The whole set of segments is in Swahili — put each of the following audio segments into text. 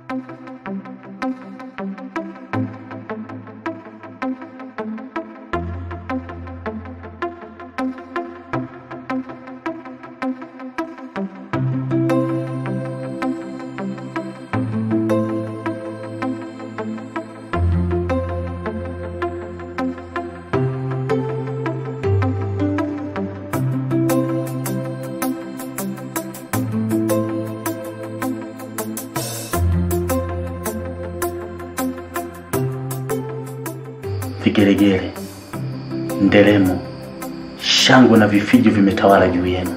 Vigelegele, nderemo, shangwe na vifijo vimetawala juu yenu.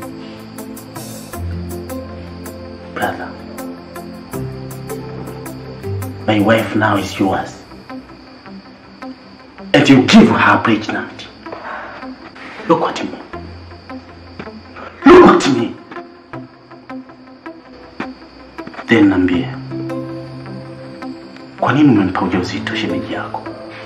Brother, my wife now is yours. And you give her pregnant. Look at me. Look at me. Then niambie, kwa nini umempa ujauzito shemeji yako?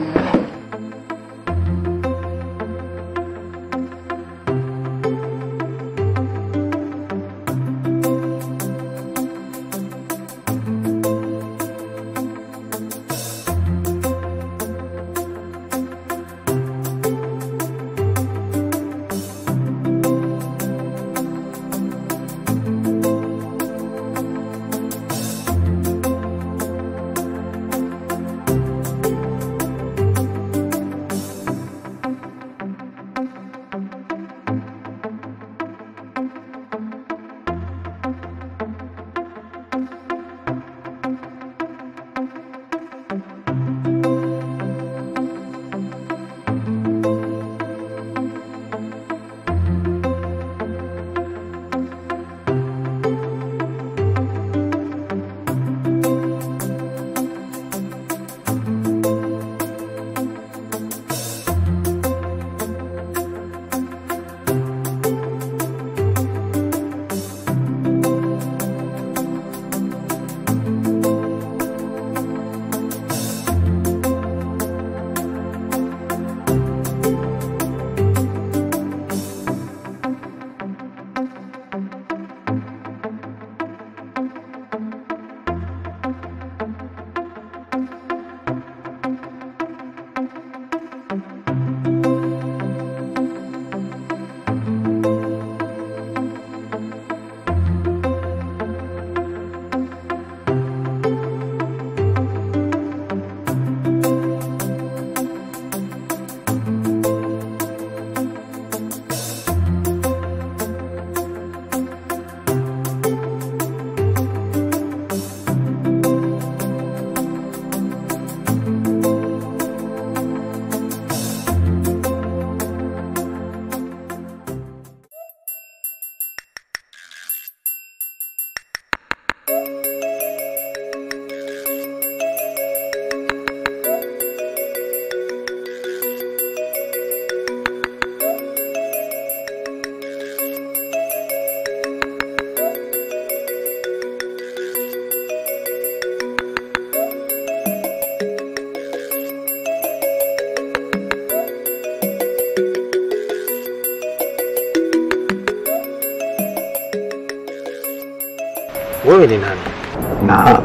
Wewe ni nani? Na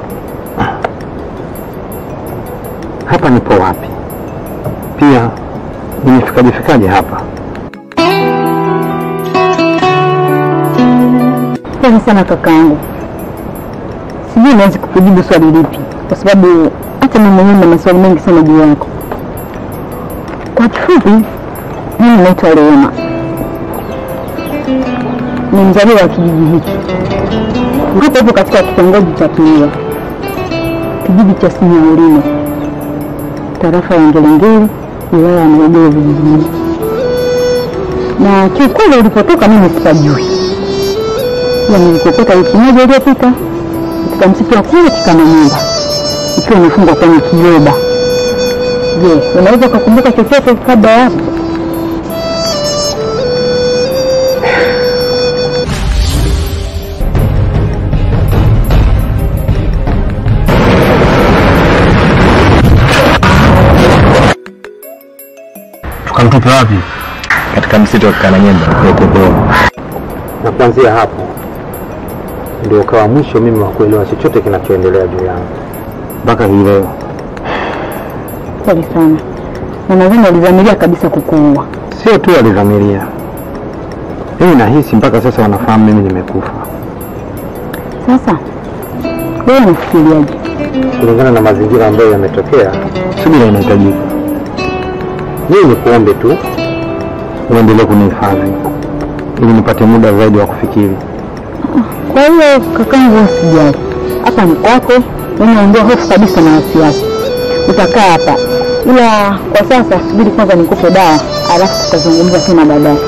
hapa nipo wapi? Pia nimefikaje fikaje hapa? Pole sana kakaangu, sijui naweza kukujibu swali lipi, kwa sababu hata mimi mwenyewe na maswali mengi sana juu yako. Kwa kifupi, mimi naitwa Rehema, ni mzaliwa wa kijiji hiki hapo hapo katika kitongoji cha Kiua, kijiji cha Sinyaulimo, tarafa ya Ngelengele, wilaya ya Morogoro vijijini. Na kiukweli ulipotoka mimi sipajui, ila nilikokota wiki moja iliyopita katika msitu wa kule Kikanamamba ikiwa imefungwa kwenye kiroba. Je, unaweza ukakumbuka chochote kabla ya hapo? Tukamtupe wapi? Katika msitu wa Kikananyemba huko Dodoma. Na kuanzia hapo ndio ukawa mwisho mimi wa kuelewa chochote kinachoendelea juu yangu mpaka hii leo. Pole sana, na nadhani walizamiria kabisa kukuua. Sio tu walidhamiria, mimi nahisi mpaka sasa wanafahamu mimi nimekufa. Sasa wewe unafikiriaje? Kulingana na mazingira ambayo yametokea, subira inahitajika. Mimi ni kuombe tu uendelee kunihifadhi ili nipate muda zaidi wa kufikiri. Kwa hiyo kakangu, usijali, hapa ni kwako, unaondoa hofu kabisa na wasiwasi. Utakaa hapa, ila kwa sasa subiri kwanza nikupe dawa, alafu tutazungumza tena baadaye.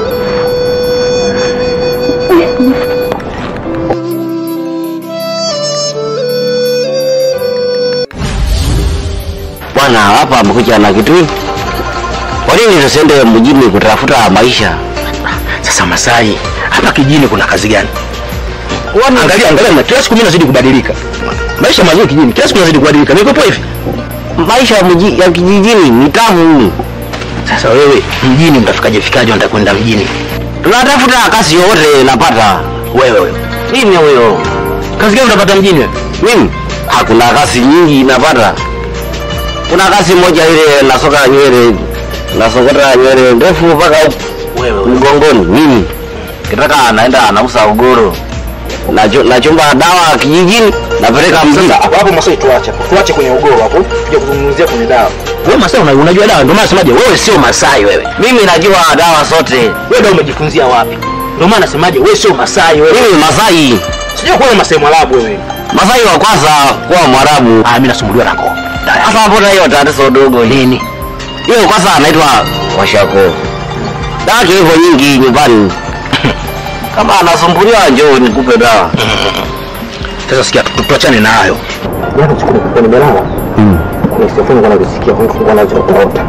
Bwana hapa amekuja na kitu. Kwa nini tusiende mjini kutafuta maisha? Sasa Masai, hapa kijini kuna kazi gani? Angalia, angalia, na kila siku mimi nazidi kubadilika. Maisha mazuri kijini, kila siku nazidi kubadilika. Niko poa hivi. Maisha ya, mji, ya kijijini ni tamu. Sasa wewe mjini mtafikaje fikaje? Unataka kwenda mjini Tunatafuta kazi yoyote napata. wewe wewe, Nini huyo? kazi gani utapata mjini wewe? Mimi hakuna kazi nyingi napata. Kuna kazi moja ile nasoka nywele, nasokota nywele ndefu mpaka Wewe wewe. mgongoni. Mimi kitaka anaenda anauza ugoro, Nacho- nachumba dawa kijijini, napeleka mjini. hapo hapo Masai, tuache hapo, tuache kwenye ugoro hapo, tuje kuzungumzia kwenye dawa. Wewe Masai una, unajua dawa, ndio maana nasemaje, wewe sio Masai wewe. Mimi najua dawa zote. Wewe ndio umejifunzia wapi? Ndio maana nasemaje, wewe sio Masai wewe. Mimi Masai, Sijui kuwa Masai Mwarabu wewe. Masai wa kwanza kuwa Mwarabu. Ah, mimi nasumbuliwa na koo. Sasa hapo na hiyo tatizo dogo nini? Hiyo kwanza anaitwa Washako. Dawa hivyo nyingi nyumbani. Kama anasumbuliwa njoo nikupe dawa. Sasa sikia, tu- tuachane na hayo. Jana siku nilikuwa nimelala, kuna sifuni kana kusikia kuna nachoota.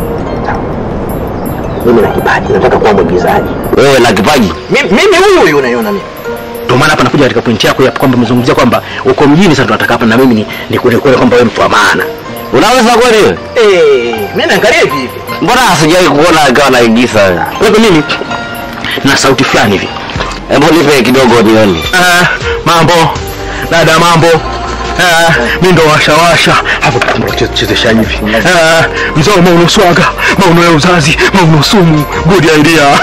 Mimi na kipaji, nataka kuwa mwigizaji. Wewe na kipaji. Mimi mimi huyu huyu unaiona mimi. Ndio maana hapa nakuja katika pointi yako ya kwamba umezungumzia kwamba uko mjini sasa tunataka hapa na mimi ni ni kule kule kwamba wewe mtu wa maana. Unaweza kweli wewe? Eh, mimi naangalia hivi hivi. Mbona sijawahi kuona akiwa anaigiza? Wewe mimi na sauti fulani hivi. Hebu nipe kidogo nione. Ah, mambo. Dada mambo. Ah, mimi ndo washa washa hapo tunachezesha hivi. Ah, mzao mauno swaga, mauno ya uzazi, mauno sumu, good idea.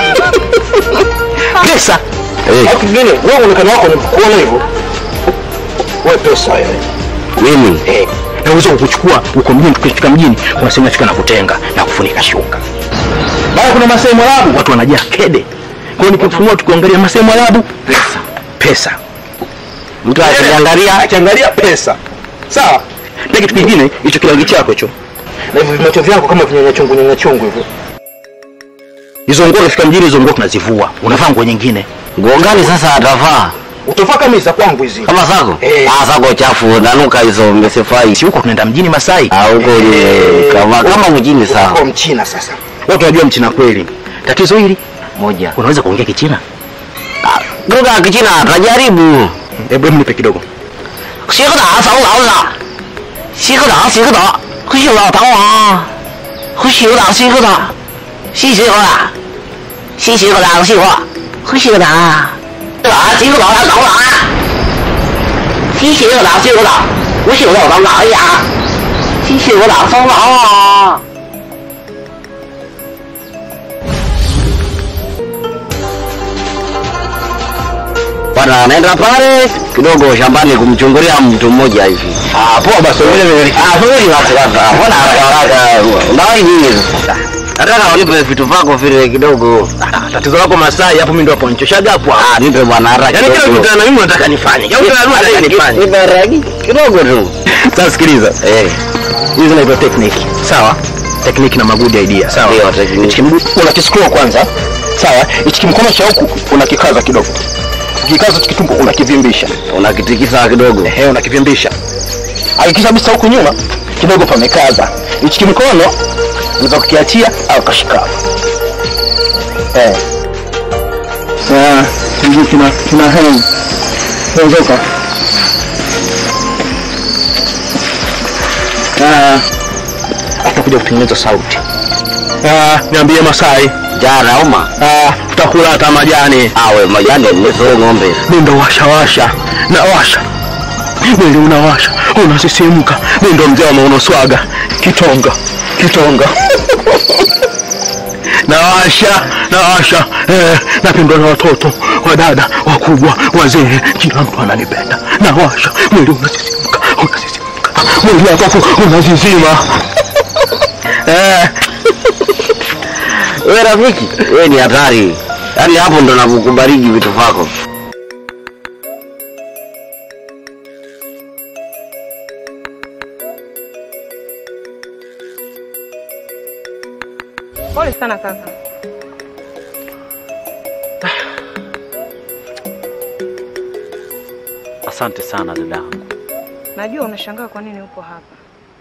Pesa. Eh, Au kingine, wewe uonekano wako ni kuona hivyo. Wewe pesa wewe. mimi Eh, na uwezo wa kuchukua uko mjini, tukifika mjini kuna sehemu nafika na kutenga na kufunika shuka. Baada kuna Masai Mwarabu, watu wanajaa kede. Kwa hiyo nikifunua tukiangalia Masai Mwarabu, pesa, pesa. mtu akiangalia Akiangalia pesa. Sawa? Na kitu kingine, hicho kilangi chako hicho. Na hivyo vimacho vyako kama vinyanya chungu nyanya chungu hivyo. Hizo nguo unafika mjini, hizo nguo tunazivua. Unavaa nguo nyingine. nguo gani sasa atavaa? Utavaa kama za kwangu hizi. Kama zako? Eh. Ah, zako chafu nanuka hizo mesefai. Si huko tunaenda mjini Masai. Ah, huko ni Eh, kama kama mjini Kwa sawa. mchina sasa. Watu wanajua mchina kweli. Tatizo hili, Moja. unaweza kuongea kichina? Lugha ya Kichina tajaribu. Hebu hebu nipe kidogo. 学个打扫老了，学个打学个打，会学老当啊，会学个打学个打，西学个打，西学个打学话，会学个打，打学个打当当啊，西学个打学个打，我学个当当呀，西学个打当当啊。 Bwana anaenda pale kidogo shambani kumchungulia mtu mmoja hivi. Ah, poa basi wewe. Ah, subiri basi kwanza. Mbona haraka haraka? Unawahi nini sasa? Nataka unipe vitu vyako vile kidogo. Tatizo lako Masai hapo mimi ndo hapo nichoshaga hapo. Ah, nipe bwana haraka. Yaani kila kidogo. kitu na mimi unataka nifanye. Yaani kila kitu unataka nifanye. Nipe ragi kidogo tu. Sasa sikiliza. Eh, Hizi zinaitwa technique. Sawa? Technique na magudi idea. Sawa? Ndio, technique. Hichi kimguu unakiscroll kwanza. Sawa? Hichi kimkono cha huku unakikaza kidogo. Ukikaza hichi kitumbo unakivimbisha. unakitikisa kidogo. Ehe, unakivimbisha. Hakikisha kabisa huku nyuma kidogo pamekaza. Hichi kimkono unaweza kukiachia au kashika. Eh. Ah, kingine kina kina hang. Ondoka. Ah, atakuja kutengeneza sauti. Ah, niambie Masai. Jana uma. Ah, tutakula hata majani. Awe majani niso ng'ombe. Mimi ndo washa washa. nawasha mwili unawasha unasisimka mi ndo mzee wa maunoswaga kitonga kitonga nawasha nawasha eh, napendwa na watoto wadada wakubwa wazee kila mtu ananipenda nawasha mwili unasisimka unasisimka mwili wako unazizima eh, wewe rafiki wewe ni hatari yaani hapo ndo nakukubariki vitu vyako Pole sana kaka. Asante sana dadangu. Najua unashangaa kwa nini upo hapa.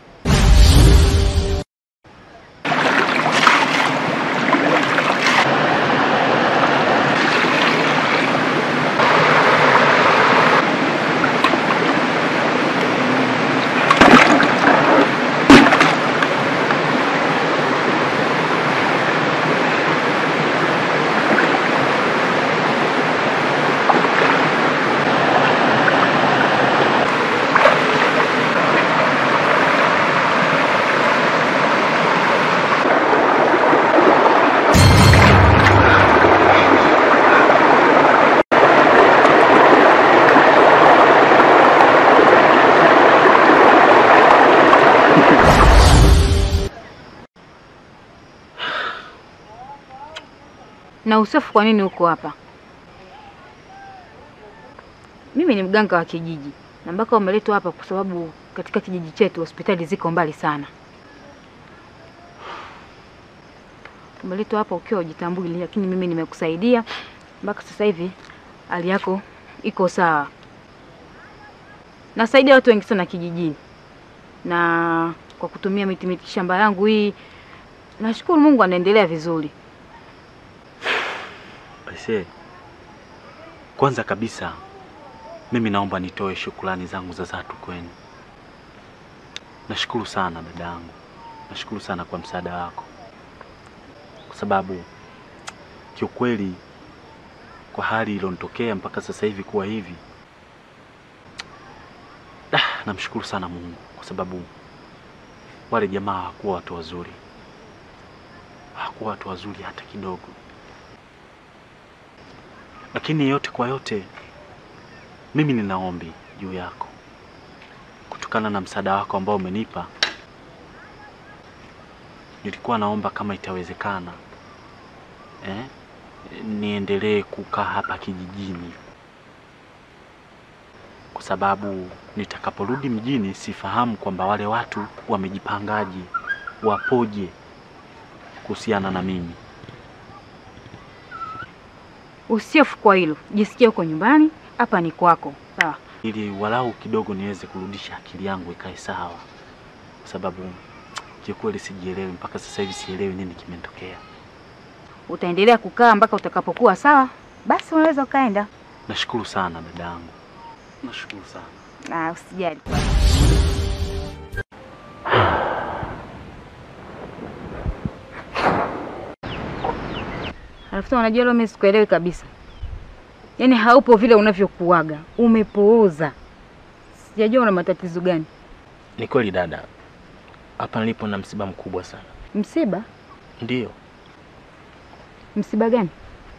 Na Usofu, kwa nini uko hapa? Mimi ni mganga wa kijiji na mpaka umeletwa hapa kwa sababu katika kijiji chetu hospitali ziko mbali sana. Umeletwa hapa ukiwa hujitambui, lakini mimi nimekusaidia mpaka sasa hivi hali yako iko sawa. Nasaidia watu wengi sana kijijini, na kwa kutumia miti miti shamba yangu hii, nashukuru Mungu anaendelea vizuri. Aisee, kwanza kabisa mimi naomba nitoe shukrani zangu za dhati kwenu. Nashukuru sana dadangu, nashukuru sana kwa msaada wako, kwa sababu kiukweli kwa hali ilionitokea mpaka sasa hivi kuwa hivi, ah, namshukuru sana Mungu kwa sababu wale jamaa hawakuwa watu wazuri, hawakuwa watu wazuri hata kidogo lakini yote kwa yote, mimi nina ombi juu yako, kutokana na msaada wako ambao umenipa. Nilikuwa naomba kama itawezekana, eh, niendelee kukaa hapa kijijini, kwa sababu nitakaporudi mjini sifahamu kwamba wale watu wamejipangaje, wapoje kuhusiana na mimi. Usiofu kwa hilo, jisikie uko nyumbani, hapa ni kwako, sawa? ili walau kidogo niweze kurudisha akili yangu ikae sawa, kwa sababu kiukweli sijielewi mpaka sasa hivi, sielewi nini kimetokea. Utaendelea kukaa mpaka utakapokuwa sawa, basi unaweza ukaenda. Nashukuru sana dadangu, nashukuru sana. Na usijali. Alafu tena unajua leo mimi sikuelewi kabisa, yaani haupo vile unavyokuaga, umepooza. Sijajua una matatizo gani. Ni kweli dada, hapa nilipo na msiba mkubwa sana. Msiba? Ndiyo, Msiba gani?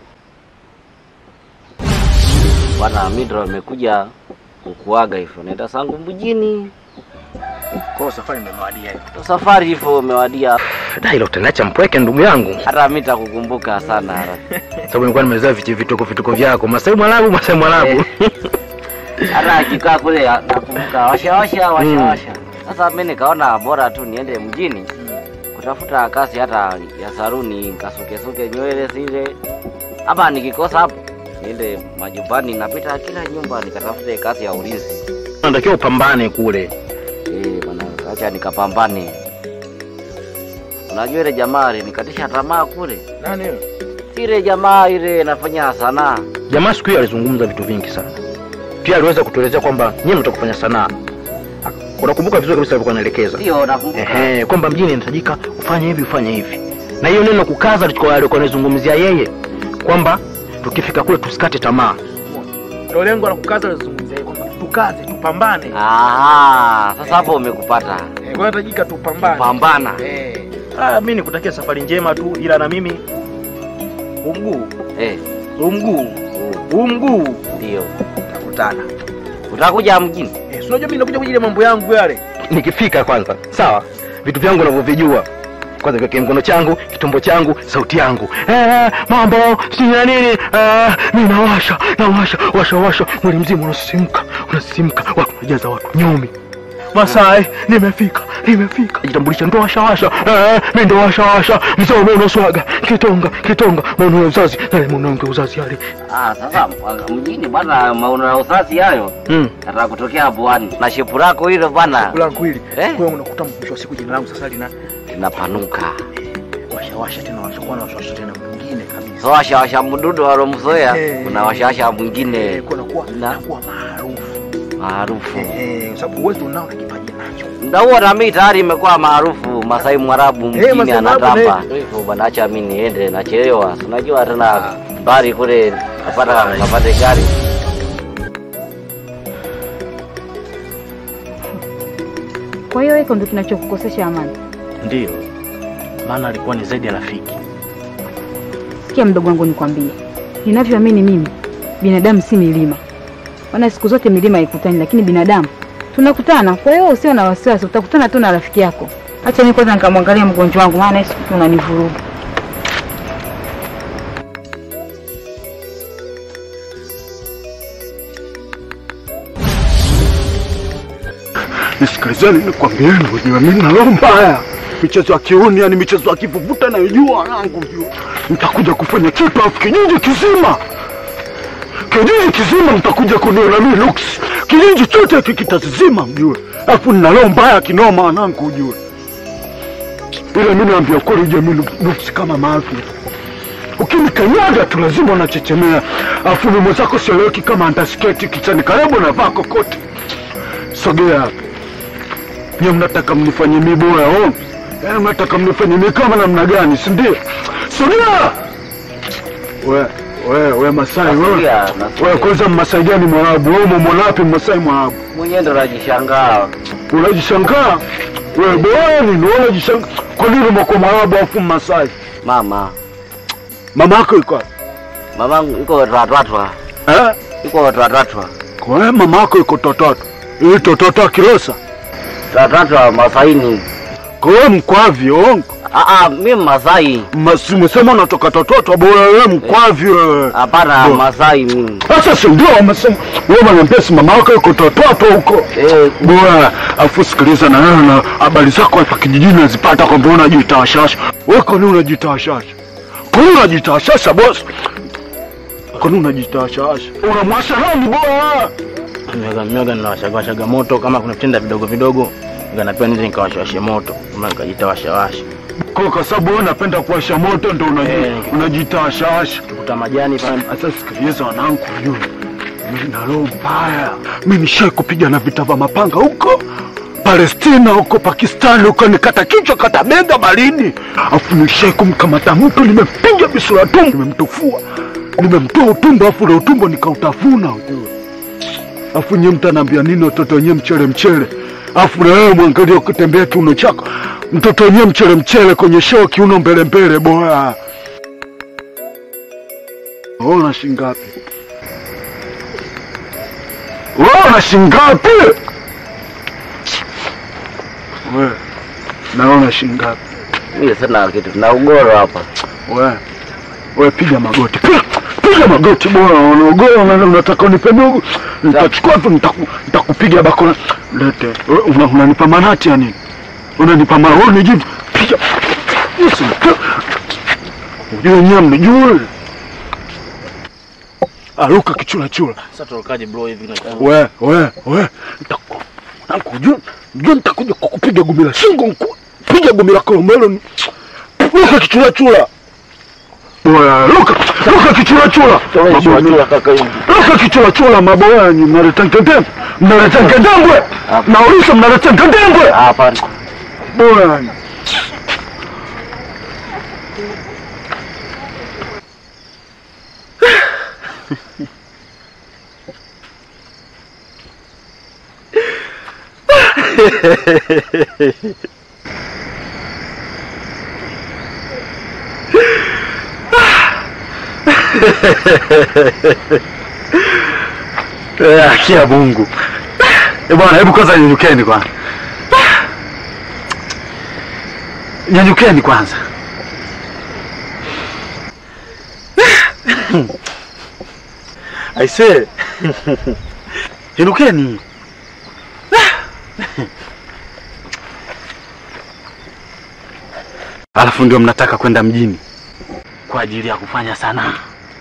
bwana Midro amekuja kukuaga hivyo, naenda zangu mjini. kwa safari imewadia hiyo. Ndo safari hivyo umewadia, Da, ilo utaniacha mpweke ndugu yangu, hata mimi nitakukumbuka sana sababu nilikuwa nimezoea vitu vituko vituko vyako, Masai Mwarabu, Masai Mwarabu. hata akikaa kule nakumbuka washa washa washa washa. Sasa mimi nikaona bora tu niende mjini kutafuta kazi hata ya saruni, nikasukesuke nywele zile, ama nikikosa hapo niende majumbani, napita kila nyumba nikatafute kazi ya ulinzi. Unatakiwa upambane kule. Eh, bwana, acha nikapambane. Unajua ile jamaa alinikatisha tamaa kule, Nani huyo? si ile jamaa ile inafanya sanaa Jamaa siku hiyo alizungumza vitu vingi sana, pia aliweza kutuelezea kwamba nyinyi mtaka kufanya sanaa. Unakumbuka vizuri kabisa alivyokuwa anaelekeza Ndio, nakumbuka. ehe, kwamba mjini inahitajika ufanye hivi ufanye hivi, na hiyo neno kukaza alikuwa alikuwa anazungumzia yeye kwamba tukifika kule tusikate tamaa. Ndio lengo la kukaza alizungumzia kwamba tukaze, tupambane. Aha, sasa hapo umekupata. Eh, kwa hitajika tupambane. Pambana. Eh. Ah, mimi nikutakia safari njema tu, ila na mimi huu mguu Eh, huu mguu huu mguu ndio. takutana. Utakuja mjini? Eh, si unajua mimi nakuja kwa ajili ya mambo yangu yale. nikifika kwanza sawa vitu vyangu navyovijua kwanza kiweke mkono changu kitumbo changu sauti yangu eh, mambo sina nini eh, mi nawasha nawasha washa washa mwili mzima unasisimka unasisimka watu najaza watu nyomi Masai, nimefika, nimefika. Jitambulisha ndo washa washa. Eh, mimi ndo washa washa. Mzee umeona swaga. Kitonga, kitonga. Maono ya uzazi. Yale maono ya uzazi yale. Ah, sasa uh, mjini bwana, maono ya uzazi hayo Mm. nataka kutokea pwani na shepu lako hilo bwana Kulangu hili. Eh? Kwa hiyo unakuta mwisho wa siku jina langu sasa lina linapanuka. washa washa tena washa kwa na washa washa tena mwingine kabisa. So washawasha mdudu walomzoea, Eh. kuna washawasha Eh, mwingine kwa nakuwa Na- nakuwa maarufu. maarufu. Eh, kwa sababu uwezo unao na kipaji nacho. Muda huo na mimi tayari imekuwa maarufu, Masai Mwarabu mjini Masai Mwarabu, anatamba. Hivyo bwana, acha mimi niende, nachelewa. Si Unajua tena mbali kule napata napate gari. Kwa hiyo hiko ndo kinachokukosesha amani. Ndiyo, maana alikuwa ni zaidi ya rafiki. Sikia mdogo wangu, nikwambie, ninavyoamini mimi, binadamu si milima. Maana siku zote milima haikutani, lakini binadamu tunakutana. Kwa hiyo usio na wasiwasi, utakutana tu na rafiki yako. Acha mimi kwanza nikamwangalia mgonjwa wangu, maana hii siku unanivuruga. Nisikilizeni nikwambieni, ujue mimi na roho mbaya. Michezo ya kiuni, yani michezo ya kivuvuta nayojua yangu, jua nitakuja kufanya kitu afu kijiji kizima kijiji kizima mtakuja kuniona mimi Lux, kijiji chote hiki kitazizima mjue, afu nina roho mbaya kinoma wanangu, ujue ila mimi naambia kweli, ujue mimi Lux kama maafi ukinikanyaga tu lazima unachechemea, afu mimi mwenzako sieleweki kama andasketi kichani karibu navaa kokote. Sogea hapa. Nyie mnataka mnifanye mi bora oh? Yaani mnataka mnifanye mi kama namna gani, si ndio? Sogea! We, we, we Masai wewe. Nasikia, nasikia. Wewe kwanza Mmasai gani Mwarabu? Wewe umeona wapi Mmasai Mwarabu? Mwenyewe ndo najishangaa. Unajishangaa? Wewe bora nini? Wewe unajishangaa? Kwa nini umekuwa Mwarabu afu Mmasai? Mama, Mama yako iko wapi? mamangu iko tatwatwa, Eh? iko tatwatwa, Kwa hiyo mama yako iko tototo. Hii tototo Kilosa. tatwatwa Masaini. Kwa hiyo mkwavi ongo. Ah, ah, mimi Masai. Mas- Umesema unatoka tototo bora wewe mkwavi wewe. Hapana, Bo. Masai mimi. Sasa si ndio wamesema wewe unaniambia si mama yako yuko tototo huko. Eh, Bora afu sikiliza na wewe na habari zako hapa kijijini nazipata kwamba unajitawashasha. Wewe kwa nini unajitawashasha? Kwa nini unajitawashasha boss? Kwa nini unajitawashasha? Unamwasha nani bora? Mioga mioga ninawashagawashaga moto, kama kuna vitenda vidogo vidogo nikanapewa nize nikawashawashe moto, kama nikajitawashawasha. Kwa kwa sababu wewe unapenda kuwasha moto ndio unaji Eh. unajitawashasha. Kuta majani pale Sasa sikiliza wanangu, yule mimi na roho mbaya. Mimi nishai kupigana vita vya mapanga huko Palestina, huko Pakistani, huko nikata kichwa kata bega barini, afu nishai kumkamata mtu, nimempiga bisura tumbo, nimemtufua, nimemtoa utumbo, afu ule utumbo nikautafuna, ujue. Afu nyie mtaniambia nini? Watoto wenyewe mchele mchele, afu na wewe mwangalia ukitembea kiuno chako, mtoto wenyewe mchele mchele kwenye show, kiuno mbele mbele, bora Ona shingapi? Ona shingapi? We, naona shingapi? mimi sina kitu, na ugoro hapa. We, we piga magoti. Piga, piga magoti bora, unaogoa na unataka unipe dogo. Nitachukua tu nitaku- nitakupiga bakora. Lete. We, una- Unanipa manati ya nini? Unanipa maoni jivu. Piga. Yes, Ujue nyie mnijue. Aruka kichula chula. sasa tulokaje bro hivi na We, we, we, nitaku- nakujua, jua nitakuja kukupiga gumi la shingo, nku- piga gumi la kolomelo, ni- luka kichula chula. Oya, luka, luka kichula chula. Luka kichula chula, maboya ni mnaleta ngedembe, mnaleta ngedembwe, nauliza mnaleta ngedembwe. Hapa Boya ni. Eh, haki ya Mungu. Eh, bwana, hebu kwanza nyanyukeni kwanza. Nyanyukeni kwanza. Aise. Inukeni. Alafu ndio mnataka kwenda mjini kwa ajili ya kufanya sanaa.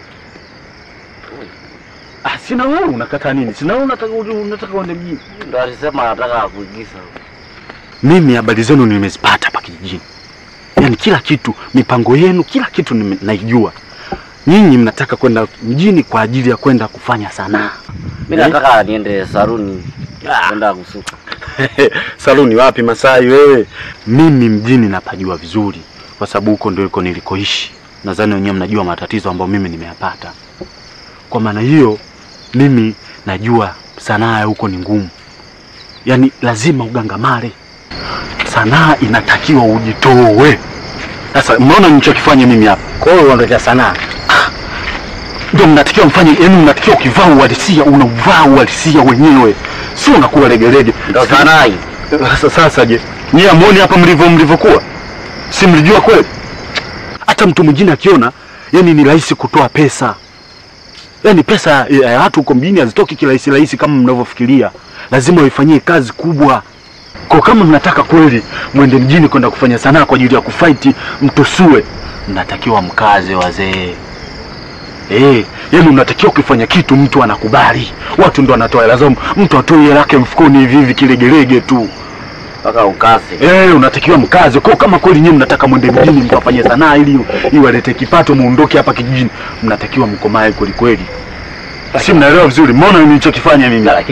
Ah, sina wewe unakataa nini? Sina wewe unataka unataka uende mjini. Ndo alisema anataka kuigiza. Mimi habari zenu nimezipata hapa kijijini, yaani kila kitu, mipango yenu, kila kitu nime- naijua. Nyinyi mnataka kwenda mjini kwa ajili ya kwenda kufanya sanaa. Mimi nataka niende saruni kwenda kusuka. Saluni wapi Masai wewe? Mimi mjini napajua vizuri, kwa sababu huko ndio iko nilikoishi. Nadhani wenyewe mnajua matatizo ambayo mimi nimeyapata. Kwa maana hiyo, mimi najua sanaa ya huko ni ngumu, yaani lazima ugangamare. Sanaa inatakiwa ujitoe. Sasa mnaona nilichokifanya mimi hapa? Kwa hiyo uondokea sanaa. ndio mnatakiwa mfanye, yaani mnatakiwa ukivaa uhalisia unauvaa uhalisia wenyewe, sio unakuwa legelege. Ndo sanaa hii. Sasa sasa je, nyie amuoni hapa mlivyo mlivyokuwa? Si mlijua kweli? Hata mtu mwingine akiona, yani ni rahisi kutoa pesa. Yani pesa ya watu huko mjini hazitoki kirahisi rahisi kama mnavyofikiria. Lazima waifanyie kazi kubwa. Kwa kama mnataka kweli mwende mjini kwenda kufanya sanaa kwa ajili ya kufight mtusue, mnatakiwa mkaze wazee. Eh, yani unatakiwa ukifanya kitu mtu anakubali. Watu ndo wanatoa hela zao. Mtu atoe hela yake mfukoni hivi hivi kilegelege tu. Mpaka ukase. Eh, unatakiwa mkaze. Kwa kama kweli nyinyi mnataka mwende mjini mkafanye sanaa ili iwalete kipato muondoke hapa kijijini, mnatakiwa mkomae kweli kweli. Si mnaelewa vizuri. Mbona nilichokifanya mimi? Ila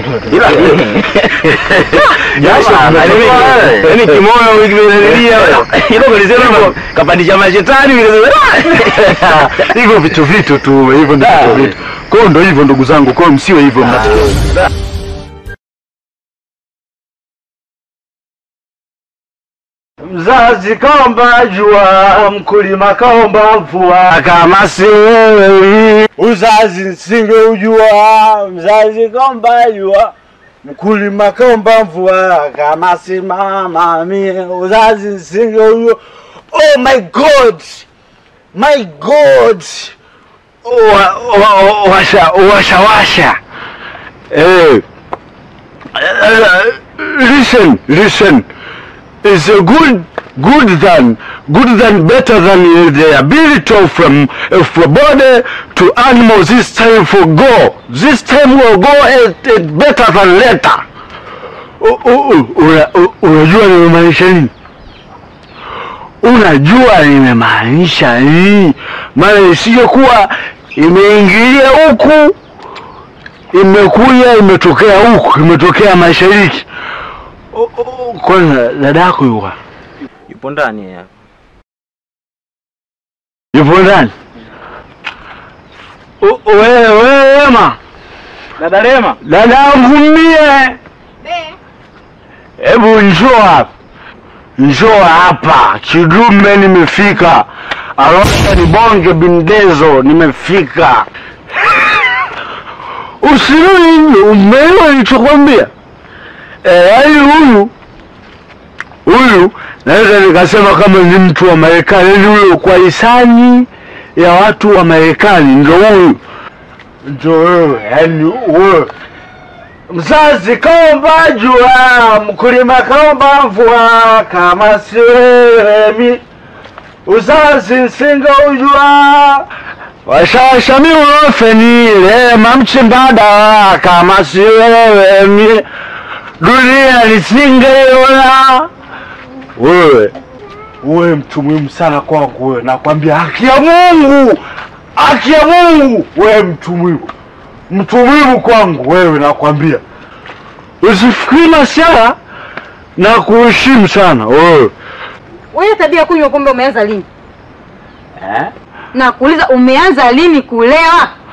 Jasho limetoka. Yaani kimoyo kimezalia. Hilo kilisema kapandisha mashetani hivyo vitu vitu tu, hivyo ndio vitu vitu. Kwa hiyo ndio hivyo ndugu zangu, kwa hiyo msiwe hivyo mnatakiwa. Mzazi kaomba jua, mkulima kaomba mvua, kama si wewe Uzazi nisingeujua, mzazi kaomba jua, mkulima kaomba mvua, kama si mama mie, uzazi nisingeujua. Oh my God, my God. wa- wa- washa washa washa. Eh, eh, listen, listen. It's a good, good than, good than, better than uh, the ability of from, uh, from body to animals. This time for go. This time will go at, at better than later. U- u- u- una- u- Unajua nimemaanisha nini? Unajua nimemaanisha nini? Maana isiyokuwa imeingilia huku imekuja imetokea huku imetokea mashariki. O- o- Kwanza dada yako yuko wapi? Yupo ndani ya. yupo ndani? O- Wewe wewe Wema, Dada Rema. dada yangu mie, hebu njoo hapa, njoo hapa Kidume, nimefika Arusha, ni bonge bindezo, nimefika. Usirudi, umeelewa nilichokwambia? Eh, yaani huyu huyu naweza nikasema kama ni mtu wa Marekani, yaani huyo kwa hisani ya watu wa Marekani ndo huyu, ndo wewe, yaani wewe Mzazi kaomba jua, mkulima kaomba mvua, kama si wewe mi uzazi nsinge ujua. Washashami ulofeni lema mchimbada, kama si wewe mi dunia nisingeiona. Wewe wewe mtu muhimu sana kwangu, wewe nakwambia, haki ya Mungu, haki ya Mungu, wewe mtu muhimu mtu muhimu kwangu wewe, nakwambia usifikiri masiara na kuheshimu sana wewe. Wewe tabia ya kunywa pombe umeanza lini? Na kuuliza umeanza lini kulewa?